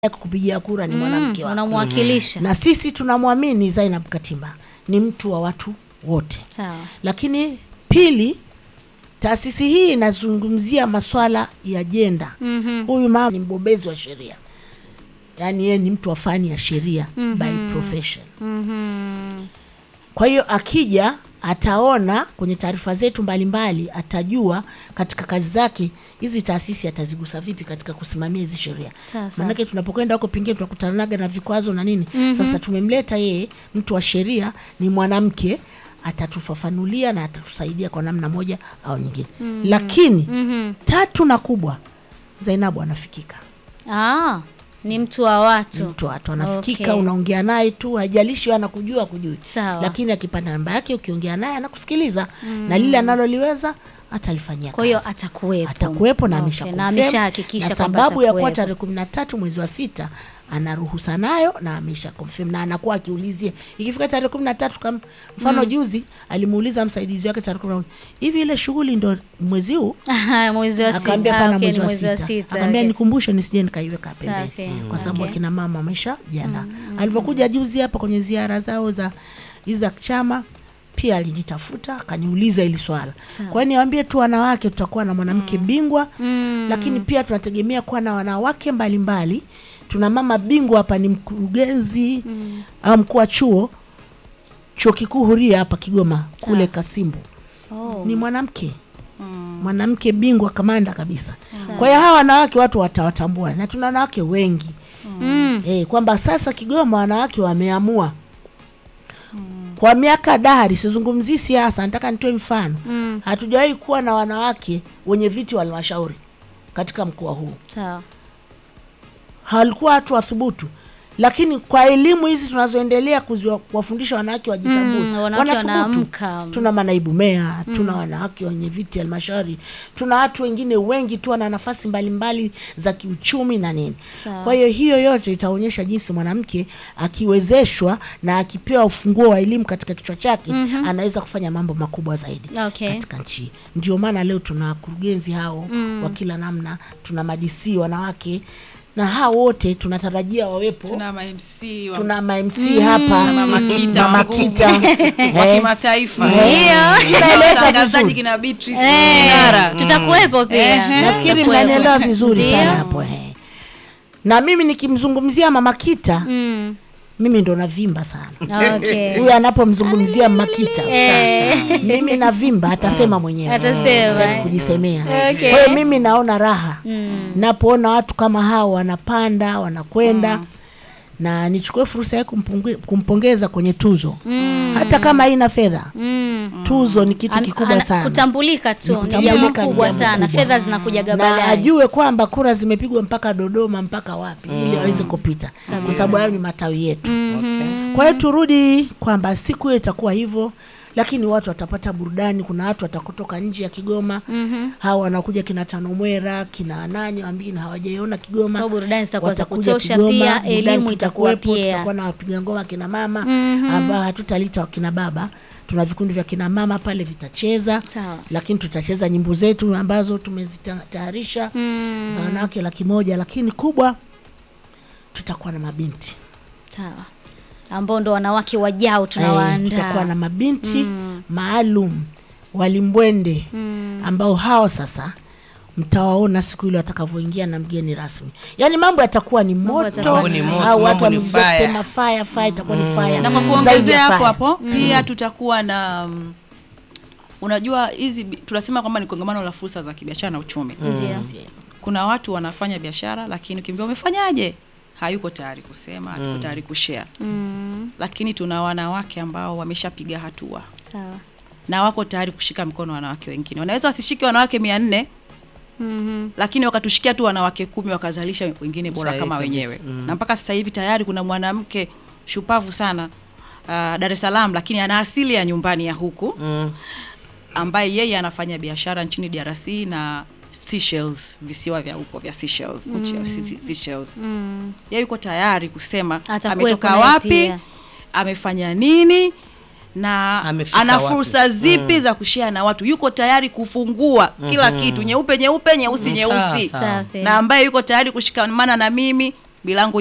kupigia kura ni mwanamke wako. unamwakilisha na sisi tunamwamini Zainab Katimba ni mtu wa watu wote. sawa Lakini pili, taasisi hii inazungumzia maswala ya jenda. Mhm. Huyu mama ni mbobezi wa sheria, yaani yeye ni mtu wa fani ya sheria Mhm. by profession. Mhm. Kwa hiyo akija ataona kwenye taarifa zetu mbalimbali, atajua katika kazi zake hizi taasisi atazigusa vipi katika kusimamia hizi sheria. Sawa, sawa. Maanake tunapokwenda huko pengine tunakutanaga na vikwazo na nini. Mhm. Sasa tumemleta yeye, mtu wa sheria, ni mwanamke, atatufafanulia na atatusaidia kwa namna moja au nyingine. Lakini Mhm. tatu na kubwa, Zainabu anafikika Ah, ni mtu wa watu mtu watu anafikika, Okay. unaongea naye tu, haijalishi wewe anakujua kujui sawa lakini akipata namba yake ukiongea naye anakusikiliza na lile analoliweza atalifanyia kwa hiyo kazi. atakuwepo atakuwepo na Okay, amesha na confirm. ameshahakikisha na kwamba sababu ya kuwa atakuwepo. tarehe kumi na tatu mwezi wa sita ana ruhusa nayo na amesha confirm na anakuwa akiulizia ikifika tarehe kumi na tatu kama mfano juzi alimuuliza msaidizi wake tarehe kumi na hivi ile shughuli ndo mwezi huu mwezi wa sita akaambia Ah, pana okay, ni mwezi wa mwezi wa sita sita akaambia okay. nikumbushe nisije nikaiweka Safi, pembeni kwa sababu okay. akina mama wamesha jiandaa alivyokuja juzi hapa kwenye ziara zao za hizi za chama pia alinitafuta akaniuliza hili swala Sawa. kwa hiyo niwaambie tu wanawake tutakuwa na mwanamke bingwa Mm. lakini pia tunategemea kuwa na wanawake mbalimbali tuna mama bingwa hapa ni mkurugenzi Mm. au mkuu wa chuo chuo kikuu huria hapa kigoma kule Sawa. kasimbu Oh. ni mwanamke mwanamke bingwa kamanda kabisa Sawa. kwa hiyo hawa wanawake watu watawatambua na tuna wanawake wengi Mm. eh, kwamba sasa Kigoma wanawake wameamua kwa miaka dari, sizungumzii siasa, nataka nitoe mfano. Mm. Hatujawahi kuwa na wanawake wenye viti wa halmashauri katika mkoa huu, sawa halikuwa watu wathubutu, lakini kwa elimu hizi tunazoendelea kuziwa- kuwafundisha wanawake wajitambue, Mm, wanawake wanathubutu. wanaamka. Tuna manaibu meya, tuna wanawake wenye viti halmashauri, tuna watu wengine wengi tu wana nafasi mbalimbali za kiuchumi na nini. Sawa. Kwa hiyo hiyo yote itaonyesha jinsi mwanamke akiwezeshwa na akipewa ufunguo wa elimu katika kichwa chake anaweza kufanya mambo makubwa zaidi Okay. katika nchi. hii. Ndio maana leo tuna wakurugenzi hao wa kila namna, tuna madisi wanawake na hao wote tunatarajia wawepo. tuna ma MC wa Tuna ma MC hapa Na Mama Kita, Mama nguvu. Kita. wa Eh, kimataifa Ndio. Tunaeleza watangazaji vizuri. kina Beatrice Eh, Ngara. tutakuwepo pia Ehe. nafikiri Tutakuwepo. mnanielewa vizuri Ndio. sana hapo eh. na mimi nikimzungumzia Mama Kita Mm. mimi ndo navimba sana Okay. huyu anapomzungumzia Mama Kita Eh. mimi navimba atasema mwenyewe Atasema. Sitaki kujisemea Okay. kwa hiyo mimi naona raha Mm. napoona watu kama hao wanapanda wanakwenda na nichukue fursa ya kumpunge- kumpongeza kwenye tuzo Mm. hata kama haina fedha Mm. tuzo ni kitu An- kikubwa ana- sana Kutambulika tu ni kutambulika jambo ni kubwa jambo sana. kubwa. Fedha zinakujaga na baadaye. ajue kwamba kura zimepigwa mpaka Dodoma mpaka wapi ili aweze kupita kwa sababu hayo ni matawi yetu Mhm. kwa hiyo turudi kwamba siku hiyo itakuwa hivyo lakini watu watapata burudani kuna watu watakutoka nje ya Kigoma Mhm. hawa wanakuja kina Tanomwera kina nani wambini hawajaiona Kigoma Kwa burudani zitakuwa za Watakuja kutosha Kigoma, pia, burudani elimu itakuwa kitakuwepo, pia. tutakuwa na wapiga ngoma kina mama Mhm. ambao hatutalita wakina baba tuna vikundi vya kina mama pale vitacheza Sawa. lakini tutacheza nyimbo zetu ambazo tumezitayarisha Mm. za wanawake laki moja lakini kubwa tutakuwa na mabinti Sawa. Ambao ndo wanawake wajao Eh, tutakuwa tunawaandaa. na mabinti Mm. maalum walimbwende Mm. ambao hao sasa mtawaona siku ile watakavyoingia na mgeni rasmi yaani mambo yatakuwa ni moto yatakuwa Mambo ni moto, au watu mambo ni wamekuja fire. kusema fire fire itakuwa ni fire na kwa Zaidi kuongezea ya hapo fire. hapo pia tutakuwa na mm, unajua hizi bi- tunasema kwamba ni kongamano la fursa za kibiashara na uchumi Ndio. kuna watu wanafanya biashara lakini ukiambia umefanyaje hayuko tayari kusema hayuko tayari kushare Mm. lakini tuna wanawake ambao wameshapiga hatua Sawa. na wako tayari kushika mkono wanawake wengine wanaweza wasishike wanawake mia nne Mhm. lakini wakatushikia tu wanawake kumi wakazalisha wengine bora Sahihi kama kabisa. wenyewe Mm. na mpaka sasa hivi tayari kuna mwanamke shupavu sana uh, Dar es Salaam lakini ana asili ya nyumbani ya huku Mm. ambaye yeye anafanya biashara nchini DRC na Seychelles, visiwa vya huko vya Seychelles, nchi ya Se- Se- Seychelles. Mm. Yeye yuko tayari kusema Atakuwepo ametoka naye wapi, pia. amefanya nini na Amefika ana wapi. fursa zipi za kushare na watu. Yuko tayari kufungua kila kitu, nyeupe nyeupe, nyeusi Mm, nyeusi, sawa, sawa. Safi. na ambaye yuko tayari kushikamana na mimi milango